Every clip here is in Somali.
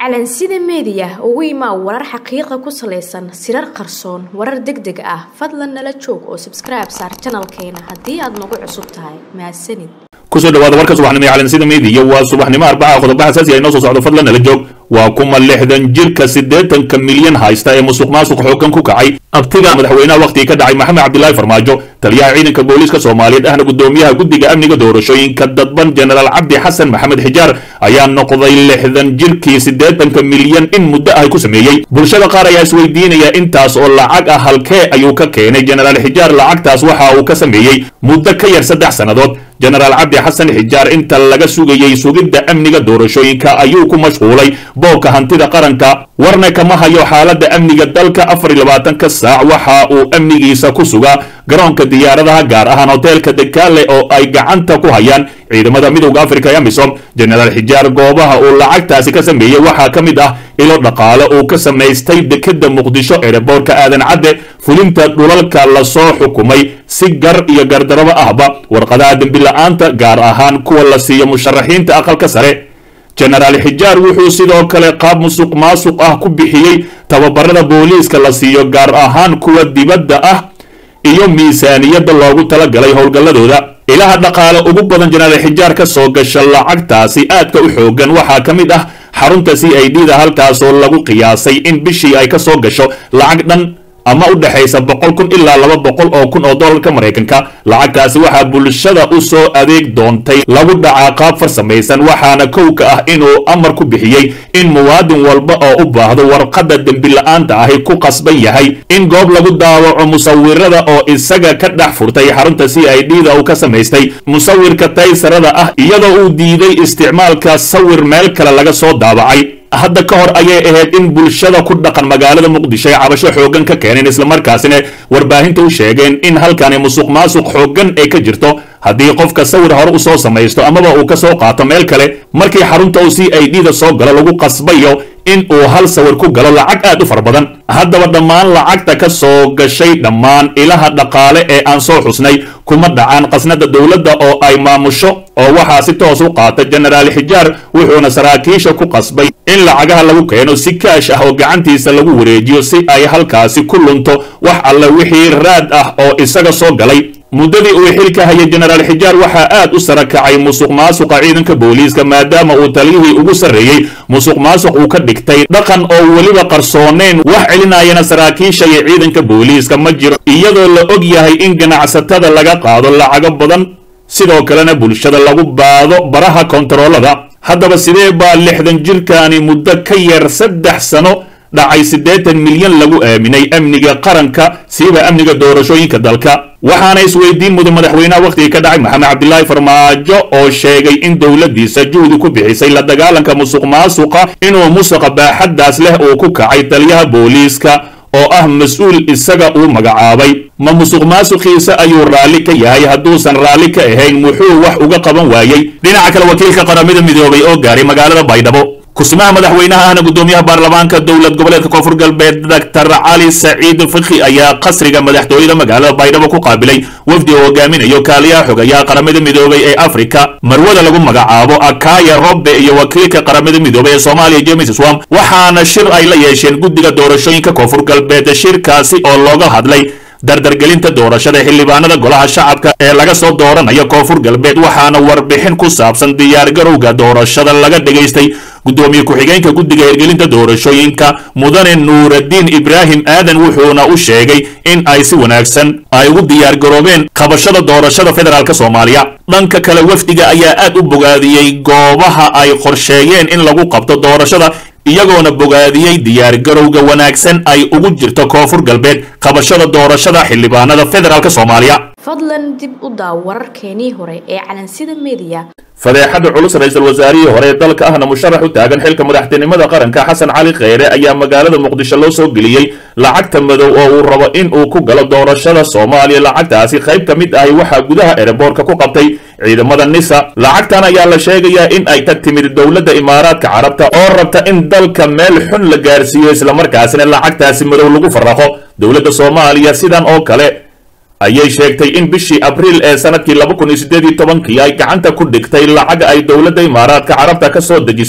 calansida meediya ugu imaa warar xaqiiqa ku salaysan sirar qarsoon warar deg deg ah fadlan nala joog oo sabskribe saar janalkeena haddii aad nagu cusub tahay mahadsanid kusoo dhawaada warka subaxnimo ee calansida meediya waa subaxnimo arbaca qodobo xasaasi ay noo soo socdo fadlan nala joog waa kuma lixdan jirka siddeetanka milyan haysta ee musuq maasuq xoogan ku kacay abtiga madaxweynaha wakhtigii ka dhacay maxamed cabdilaahi farmaajo taliyaha ciidanka booliiska soomaaliyeed ahna gudoomiyaha guddiga amniga doorashooyinka dadban jenaraal cabdi xasan maxamed xijaar ayaa noqday lixdan jirkii siddeetanka milyan in muddo ah ku sameeyey bulshada qaar ayaa isweydiinaya intaas oo lacag ah halkee ayuu ka keenay jenaraal xijaar lacagtaas waxa uu ka sameeyey muddo ka yar saddex sannadood jenaraal cabdi xasan xijaar inta laga sugayey sugidda amniga doorashooyinka ayuu ku mashquulay boobka hantida qaranka warna kama hayo xaaladda amniga dalka afar iyo labaatanka saac waxa uu amnigiisa ku sugaa garoonka diyaaradaha gaar ahaan hoteelka dekaale oo ay gacanta ku hayaan ciidamada midowda afrika ee amisom jenaraal xijaar goobaha uu lacagtaasi ka sameeyey waxaa ka mid ah ilo dhaqaale uu ka samaystay dekeda muqdisho ereeboorka aadan cadde fulinta dhulalka lasoo xukumay si gar iyo gardarabo ahba warqadaha dembila'aanta gaar ahaan kuwa la siiyo musharaxiinta aqalka sare jenaraal xijaar wuxuu sidoo kale qaab musuq maasuq ah ku bixiyey tababarada booliiska la siiyo gaar ahaan kuwa dibadda ah iyo miisaaniyadda loogu talagalay howlgalladooda ilaha dhaqaale ugu badan jenaraal xijaar ka soo gasha lacagtaasi aadka u xoogan waxaa ka mid ah xarunta c i d da halkaasoo lagu qiyaasay in bishii ay ka soo gasho lacag dhan ama u dhexaysa boqol kun ilaa laba boqol oo kun oo dollarka maraykanka lacagtaasi waxaa bulshada u soo adeeg doontay lagu dhacaa qaab farsamaysan waxaana kow ka ah inuu amar ku bixiyey in muwaadin walba oo u baahdo warqadda dembila'aanta ahi ku qasban yahay in goob lagu daawaco musawirada oo isaga ka dhex furtay xarunta c i d da uu ka samaystay musawirka taysarada ah iyadoo uu diiday isticmaalka sawir meel kale laga soo daawacay hadda ka hor ayay ahayd in bulshada ku dhaqan magaalada muqdisho ay cabasho xooggan ka keeneen islamarkaasina warbaahinta u sheegeen in halkani musuq maasuq xooggan ay ka jirto haddii qofka sawir hore u soo samaysto amaba uu ka soo qaato meel kale markii xarunta uu c i d da soo galo lagu qasbayo in uu hal sawir ku galo lacag aad u fara badan haddaba dhammaan lacagta ka soo gashay dhammaan ilaha dhaqaale ee aan soo xusnay kuma dhacaan qasnada dowladda oo ay maamusho oo waxaa si toos u qaata jenaraal xijaar wuxuuna saraakiisha ku qasbay in lacagaha lagu keeno si kaash ah oo gacantiisa lagu wareejiyo si ay halkaasi ku lunto wax alle wixii raad ah oo isaga soo galay muddadii uu xilka hayay jenaraal xijaar waxaa aad u sara kacay musuq maasuqa ciidanka booliiska maadaama uu taliyihii ugu sarreeyey musuq maasuq uu ka dhigtay dhaqan oo weliba qarsooneyn wax celinayana saraakiisha iyo ciidanka booliiska ma jiro iyadoo la og yahay in ganacsatada laga qaado lacago badan sidoo kalena bulshada lagu baado baraha kontaroolada haddaba sidee baa lixdan jirkaani muddo ka yar saddex sano dhacay siddeetan milyan lagu aaminay amniga qaranka siiba amniga doorashooyinka dalka waxaana isweydiin mudan madaxweynaha wakhtigii ka dhacay maxamed cabdilaahi farmaajo oo sheegay in dowladdiisa juhdi ku bixisay la dagaalanka musuq maasuqa inuu musuqa baaxaddaas leh uu ku kacay taliyaha booliiska oo ah mas-uul isaga uu magacaabay ma musuq maasuqiisa ayuu raalli ka yahay hadduusan raalli ka ahayn muxuu wax uga qaban waayey dhinaca kale wakiilka qaramada midoobay oo gaaray magaalada baydhabo kusimaha madaxweynaha ahna gudoomiyaha baarlamaanka dowlad goboleedka koonfur galbeed doctor cali saciid fikhi ayaa qasriga madaxtooyada magaalada baydhabo ku qaabilay wafdi oo hogaaminayo kaaliyaha xogayaha qaramada midoobay ee afrika marwada lagu magacaabo akaya robbe iyo wakiilka qaramada midoobay ee soomaaliya james swam waxaana shir ay la yeesheen guddiga doorashooyinka koonfur galbeed shirkaasi oo looga hadlay dardargelinta doorashada xildhibaanada golaha shacabka ee laga soo dooranayo koonfur galbeed waxaana warbixin ku saabsan diyaargarowga doorashada laga dhegaystay gudoomiye ku-xigeenka guddiga hirgelinta doorashooyinka mudane nuuraddiin ibraahim aadan wuxuuna u sheegay in ay si wanaagsan ay ugu diyaargaroobeen qabashada doorashada federaalk soomaaliya dhanka kale wafdiga ayaa aad u bogaadiyey goobaha ay qorsheeyeen in lagu qabto doorashada iyagoona bogaadiyey diyaargarowga wanaagsan ay ugu jirto koonfur galbeed qabashada doorashada xildhibaanada federaalk soomaaliya fadlan dib u daaw wararkeenii hore ee calansida meediya fadeexada culus ra-iisul wasaarihii hore ee dalka ahna musharax u taagan xilka madaxtinimada qaranka xasan cali kheyre ayaa magaalada muqdisho loo soo geliyey lacagta madow oo uu rabo in uu ku galo doorashada soomaaliya lacagtaasi qayb ka mid ahi waxaa gudaha ereboorka ku qabtay ciidamada nisa lacagtan ayaa la sheegayaa in ay ka timid dowladda imaaraadka carabta oo rabta in dalka meel xun la gaarsiiyo islamarkaasina lacagtaasi madow lagu faraqo dowladda soomaaliya sidan oo kale ayay sheegtay in bishii abriil ee sanadkii laba kun iyo siddeed iyo tobankii ay gacanta ku dhigtay lacag ay dowladda imaaraadka carabta ka soo dejisay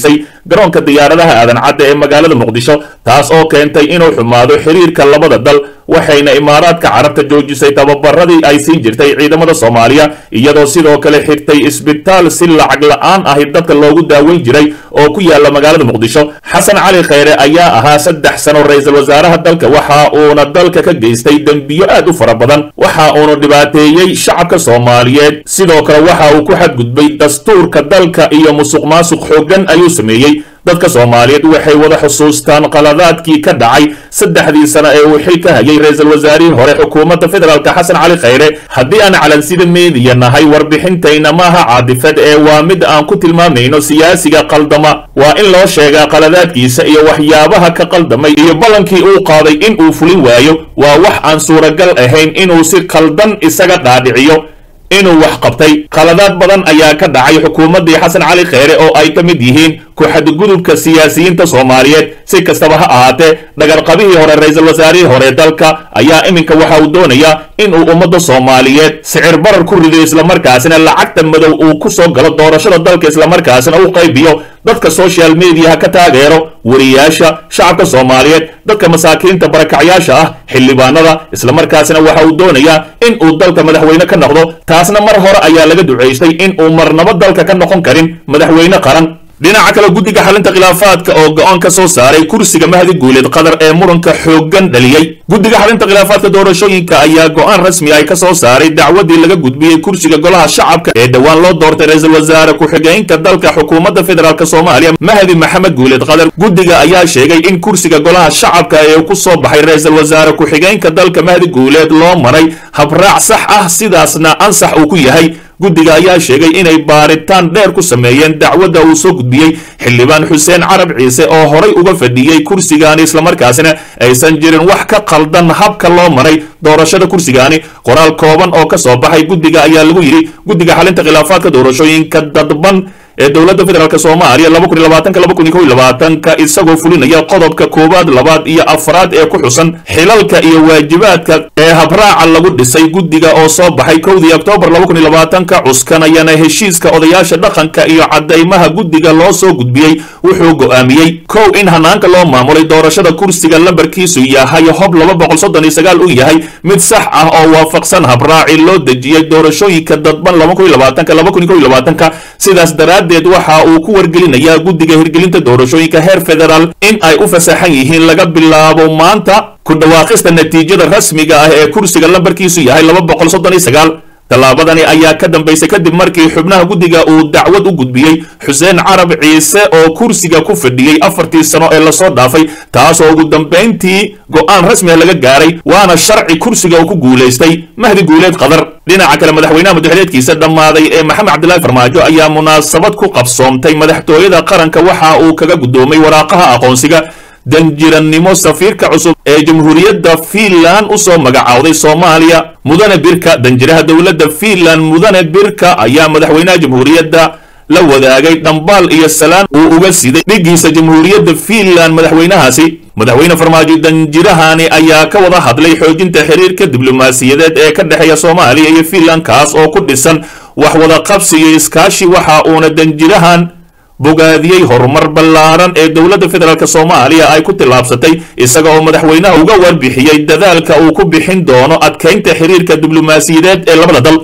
garoonka diyaaradaha aadan cadda ee magaalada muqdisho taas oo keentay inuu xumaado xiriirka labada dal waxayna imaaraadka carabta joojisay tababaradii ay siin jirtay ciidamada soomaaliya iyadoo sidoo kale xigtay isbitaal si lacag la-aan ahi dadka loogu daaweyn jiray oo ku yaala magaalada muqdisho xasan cali kheyre ayaa ahaa saddex sano ra-iisul wasaaraha dalka waxa uuna dalka ka geystay dembiyo aad u fara badan waxa uunu dhibaateeyey shacabka soomaaliyeed sidoo kale waxa uu ku xadgudbay dastuurka dalka iyo musuq maasuq xooggan ayuu sameeyey dadka soomaaliyeed waxay wada xusuustaan qaladaadkii ka dhacay saddexdii sano ee uu xil ka hayay ra-iisul wasaarihii hore xukuumadda federaalk xasan cali kheyre haddii aan calansida meediya nahay warbixintayna maaha caadifad ee waa mid aan ku tilmaamayno siyaasiga qaldama waa in loo sheegaa qaladaadkiisa iyo waxyaabaha ka qaldamay iyo ballankii uu qaaday in uu fulin waayo waa wax aan suuragal ahayn inuu si qaldan isaga dhaadhiciyo inuu wax qabtay qaladaad badan ayaa ka dhacay xukuumaddii xasan cali kheyre oo ay ka mid yihiin ku-xadgudubka siyaasiyiinta soomaaliyeed si kastaba ha ahaatee dhagarqabihii hore ra-iisul wasaarihii hore dalka ayaa iminka waxa uu doonayaa inuu ummadda soomaaliyeed sicir barar ku rido islamarkaasina lacagta madow uu ku soo galo doorashada dalka islamarkaasina u qaybiyo dadka social mediaha ka taageero wariyaasha shacabka soomaaliyeed dadka masaakiinta barakacyaasha ah xildhibaanada islamarkaasina waxa uu doonayaa in uu dalka madaxweyne ka noqdo taasna mar hore ayaa laga ducaystay in uu marnabo dalka ka noqon karin madaxweyne qaran dhinaca kale guddiga xalinta khilaafaadka oo go-aan ka soo saaray kursiga mahdi guuleed qatar ee muranka xooggan dhaliyey guddiga xalinta khilaafaadka doorashooyinka ayaa go-aan rasmi ay ka soo saaray dacwadii laga gudbiyey kursiga golaha shacabka ee dhowaan loo doortay ra-iisul wasaare ku-xigeenka dalka xukuumadda federaalk soomaaliya mahdi maxamed guuleed qatar guddiga ayaa sheegay in kursiga golaha shacabka ee ku soo baxay ra-iisul wasaare ku-xigeenka dalka mahdi guuleed loo maray habraac sax ah sidaasna ansax uu ku yahay guddiga ayaa sheegay inay baaritaan dheer ku sameeyeen dacwadda uu soo gudbiyey xildhibaan xuseen carab ciise oo horay uga fadhiyey kursigaani islamarkaasina aysan jirin wax ka qaldan habka loo maray doorashada kursigaani qoraal kooban oo ka soo baxay guddiga ayaa lagu yidhi guddiga xalinta khilaafaadka doorashooyinka dadban ee dowladda federaalk soomaaliya laba kun iyo labaatanka laba kun iyo kow iyo labaatanka isagoo fulinaya qodobka koowaad labaad iyo afraad ee ku xusan xilalka iyo waajibaadka ee habraaca lagu dhisay guddiga oo soo baxay kowdii oktoobar laba kun iyo labaatanka cuskanayana heshiiska odayaasha dhaqanka iyo caddaymaha guddiga loo soo gudbiyey wuxuu go'aamiyey kow in hanaanka loo maamulay doorashada kursiga lambarkiisu yahay hob laba boqol soddon iyo sagaal uu yahay mid sax ah oo waafaqsan habraaci loo dejiyey doorashooyinka dadban laba kun iyo labaatanka laba kun iyo kow iyo labaatanka sidaas daraaddeed waxa uu ku wargelinayaa guddiga hirgelinta doorashooyinka heer federaal in ay u fasaxan yihiin laga bilaabo maanta ku dhawaaqista natiijada rasmiga ah ee kursiga lambarkiisu yahay laba boqol soddon iyo sagaal tallaabadani ayaa ka dambaysay kadib markii xubnaha guddiga uu dacwad u gudbiyey xuseen carab ciise oo kursiga ku fadhiyey afartii sano ee lasoo dhaafay taasoo ugu dambayntii go'aan rasmiga laga gaaray waana sharci kursiga uu ku guulaystay mahdi guuleed qadar dhinaca kale madaxweynaha muddaxileedkiisa dhammaaday ee maxamed cabdilaahi farmaajo ayaa munaasabad ku qabsoomtay madaxtooyada qaranka waxa uu kaga guddoomay waraaqaha aqoonsiga danjirannimo safiirka cusub ee jamhuuriyadda fiinland u soo magacaawday soomaaliya mudane birka danjiraha dowladda fiinland mudane birka ayaa madaxweynaha jamhuuriyadda la wadaagay dhambaal iyo salaan uu uga siday dhigiisa jamhuuriyadda fiinland madaxweynahaasi madaxweyne farmaajo danjirahani ayaa ka wada hadlay xoojinta xiriirka diblomaasiyadeed ee ka dhexeeya soomaaliya iyo fiinland kaas oo ku dhisan wax wada qabsi iyo iskaashi waxa uuna danjirahan bogaadiyey horumar ballaaran ee dowladda federaalk soomaaliya ay ku tillaabsatay isaga oo madaxweynaha uga warbixiyey dadaalka uu ku bixin doono adkaynta xiriirka diblomaasiyadeed ee labada dal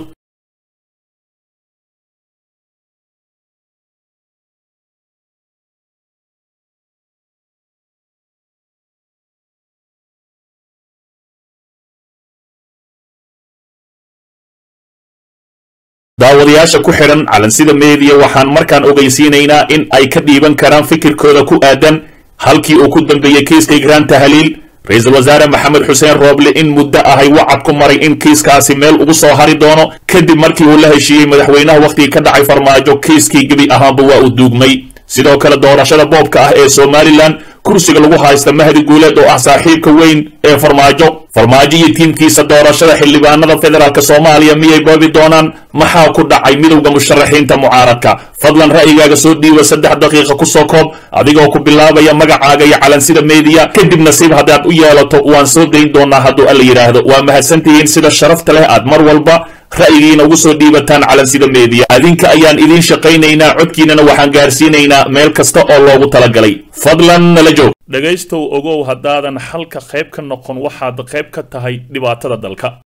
daawadayaasha ku xidhan calansida meediya waxaan markaan ogeysiinaynaa in ay ka dhiiban karaan fikirkooda ku aadan halkii uu ku dambeeyey kiiska igraan tahliil ra-iisul wasaare maxamed xuseen rooble in muddo ahay wacad ku maray in kiiskaasi meel ugu soo hari doono kadib markii uu la heshiiyey madaxweynaha wakhtigii ka dhacay farmaajo kiiskii gebi ahaanba waa uu duugmay sidoo kale doorashada boobka ah ee somalilan kursiga lagu haysta mahdi guuleed oo ah saaxiibka weyn ee farmaajo farmaajo iyo tiimkiisa doorashada xildhibaanada federaalk soomaaliya miyay boobi doonaan maxaa ku dhacay midowda musharaxiinta mucaaradka fadlan ra'yigaaga soo dhiiba saddex daqiiqa kusoo koob adigoo ku bilaabaya magacaaga iyo calansida meediya kadib nasiib haddaad u yeelato waan soo dayn doonaa hadduu alla yidhaahdo waa mahadsantihiin sida sharafta leh aad mar walba ra'yigiina ugu soo dhiibataan calansida meediya adinka ayaan idiin shaqaynaynaa codkiinana waxaan gaarsiinaynaa meel kasta oo loogu talagalay fadlan nala joog dhegaystow ogow haddaadan xalka qayb ka noqon waxaad qayb ka tahay dhibaatada dalka